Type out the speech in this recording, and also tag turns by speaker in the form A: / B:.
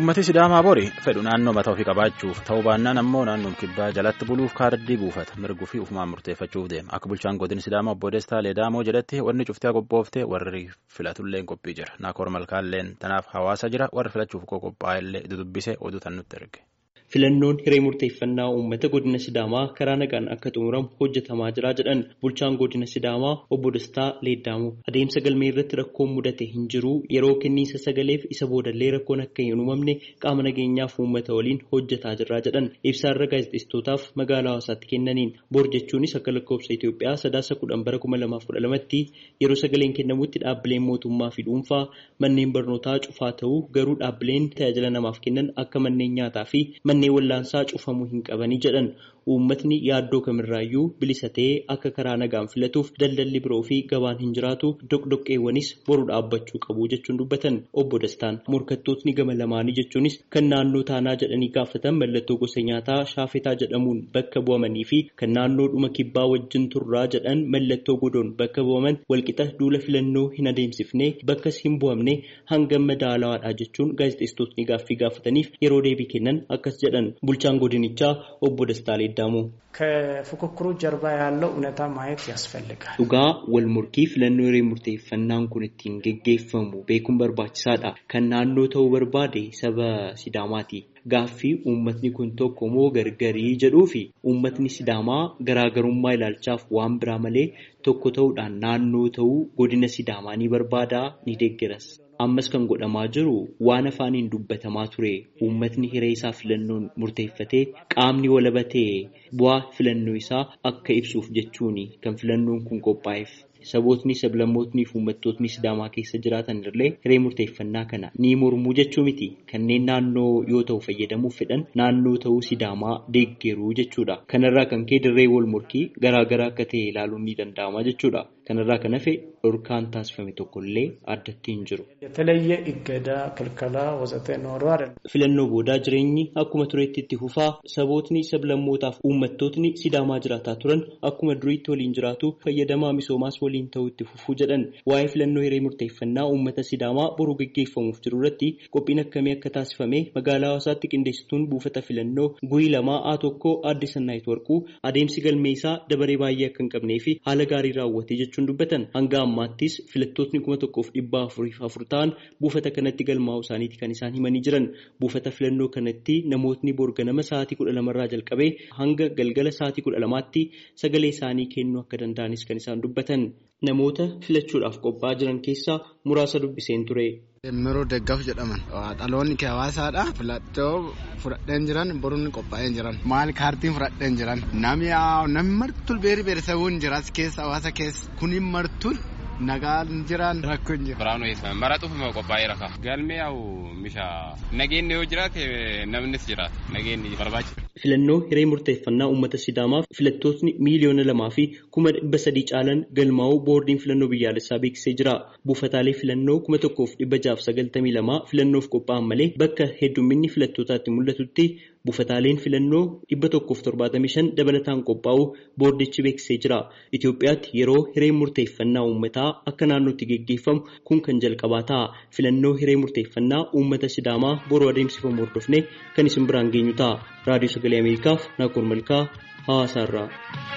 A: Uummatni Sidaamaa bori fedhu naannoo mataa ofii qabaachuuf ta'uu baannaan ammoo naannoon kibbaa jalatti buluuf kaardii buufata mirguu fi ufumaan murteeffachuuf deema. Akka bulchaan godina Sidaamaa obbo Destaa Leedaamoo jedhetti warri cuftee qophooftee warri filatullee qophii jira. Naakoor Malkaalleen tanaaf hawaasa jira warri filachuuf qophaa'ellee dudubbisee oduu tan nutti erge.
B: Filannoon hiree murteeffannaa uummata godina Sidaamaa karaa nagaan akka xumuramu hojjetamaa jira jedhan bulchaan godina Sidaamaa obbo Dastaa Leeddaamoo adeemsa galmee irratti rakkoon mudate hin jiru yeroo kenniinsa sagaleef isa boodallee rakkoon akka hin uumamne qaama nageenyaaf uummata waliin hojjetaa jirra jedhan ibsaarra gaazexeessitootaaf magaalaa hawaasaatti kennaniin bor jechuunis akka lakkoofsa Itoophiyaa sadaasa kudhan bara kuma lamaaf kudha lamatti yeroo sagaleen kennamutti dhaabbileen mootummaa fi dhuunfaa manneen barnootaa cufaa ta'uu garuu dhaabbileen tajaajila namaaf kennan akka manneen nyaataa fi manneen wallaansaa cufamuu hin qabanii jedhan uummatni yaaddoo kamirraayyuu bilisa ta'ee akka karaa nagaan filatuuf daldalli biroo fi gabaan hin jiraatu doqdoqqeewwanis boru dhaabbachuu qabu jechuun dubbatan obbo Dastaan morkattootni gama lamaanii jechuunis kan naannoo taanaa jedhanii gaafatan mallattoo gosa nyaataa shaafetaa jedhamuun bakka bu'amanii fi kan naannoo dhuma kibbaa wajjin turraa jedhan mallattoo godoon bakka bu'aman walqixa duula filannoo hin adeemsifne bakkas hin bu'amne hangam madaalawaadha jechuun gaazexeessitootni gaaffii gaafataniif yeroo deebii kennan akkas jedhan bulchaan godinichaa obbo Dastaa Leeddamoo.
C: ከፉክክሩ ጀርባ ያለው እውነታ ማየት ያስፈልጋል።
B: Dhugaa wal morkii filannoo hiree murteeffannaan kun ittiin geggeeffamu beekuun barbaachisaadha. Kan naannoo ta'uu barbaade saba Sidaamaati. Gaaffii uummatni kun tokko moo gargarii jedhuu fi uummatni Sidaamaa garaagarummaa ilaalchaaf waan biraa malee tokko ta'uudhaan naannoo ta'uu godina Sidaamaa ni barbaadaa ni deeggaras. Ammas kan godhamaa jiru waan afaaniin dubbatamaa ture uummatni hiree isaa filannoon murteeffatee qaamni walabatee bu'aa filannoo isaa akka ibsuuf jechuuni kan filannoon kun qophaa'eef. Sabootni sablammootni fi uummattootni Sidaamaa keessa jiraatan illee hiree murteeffannaa kana ni mormuu jechuu miti. Kanneen naannoo yoo ta'u fayyadamuuf fedhan naannoo ta'uu Sidaamaa deeggeruu jechuudha. Kanarraa kan ka'e dirree wal morkii garaagaraa akka ta'e ilaaluun ni danda'ama jechuudha. Kanarraa kan hafe dhorkaan taasifame tokkollee addatti hin jiru.
C: የተለየ እገዳ፣ ክልከላ ወዘተ ኖሮ አይደለም።
B: Filannoo boodaa jireenyi akkuma tureetti itti fufaa sabootni sablammootaaf uummattootni Sidaamaa jiraataa turan akkuma duriitti waliin jiraatu fayyadamaa misoomaas waliin ta'uu itti fufuu jedhan waa'ee filannoo hiree murteeffannaa uummata Sidaamaa boruu gaggeeffamuuf jiru irratti qophiin akkamii akka taasifame magaalaa hawaasaatti qindeessituun buufata filannoo guyii lamaa A tokko aadde Sannaayit Warquu adeemsi galmee isaa dabaree baay'ee akka hin qabnee fi haala gaarii raawwatee jechuun dubbatan hanga ammaattis filattootni kuma tokkoof dhibba afuriif afur ta'an buufata kanatti galmaa'uu isaaniiti kan isaan himanii jiran buufata filannoo kanatti namootni borganama sa'aatii kudha lamarraa jalqabee hanga galgala sa'aatii kudha lamaatti sagalee isaanii kennuu akka danda'anis kan isaan dubbatan namoota filachuudhaaf qophaa'aa jiran keessaa muraasa dubbiseen ture.
D: Miroo Deggaaf jedhaman dhaloonni kee hawaasaadha filachoo fudhadheen jiran boruun qophaa'een jiran maal kaartiin fudhadheen jiran namni namni martul beeri beerisabuun jiras keessa hawaasa keessa kuniin martul nagaan jiran rakkoo hin jiru.
E: Biraanuu eessa maraxuuf qophaa'ee raka galmee yaa'u misha nageenyi yoo jiraate namnis jiraata nageenyi barbaachisa.
B: Filannoo hiree murteeffannaa uummata Sidaamaaf filattootni miiliyoona lamaa fi kuma dhibba sadii caalan galmaa'uu boordiin filannoo biyyaalessaa beeksisee jira. Buufataalee filannoo kuma tokkoof dhibba jaaf sagaltamii lamaa filannoof qophaa'an malee bakka heddumminni filattootaatti mul'atutti buufataaleen filannoo dhibba tokkoof torbaatamii shan dabalataan qophaa'uu boordichi beeksisee jira. Itoophiyaatti yeroo hiree murteeffannaa uummataa akka naannootti geggeeffamu kun kan jalqabaa ta'a. Filannoo hiree murteeffannaa uummata Sidaamaa boruu adeemsifamu hordofne kan isin biraan geenyu ta'a. Raadiyoo Sagalee Ameerikaaf Naakoor Malkaa Hawaasaarraa.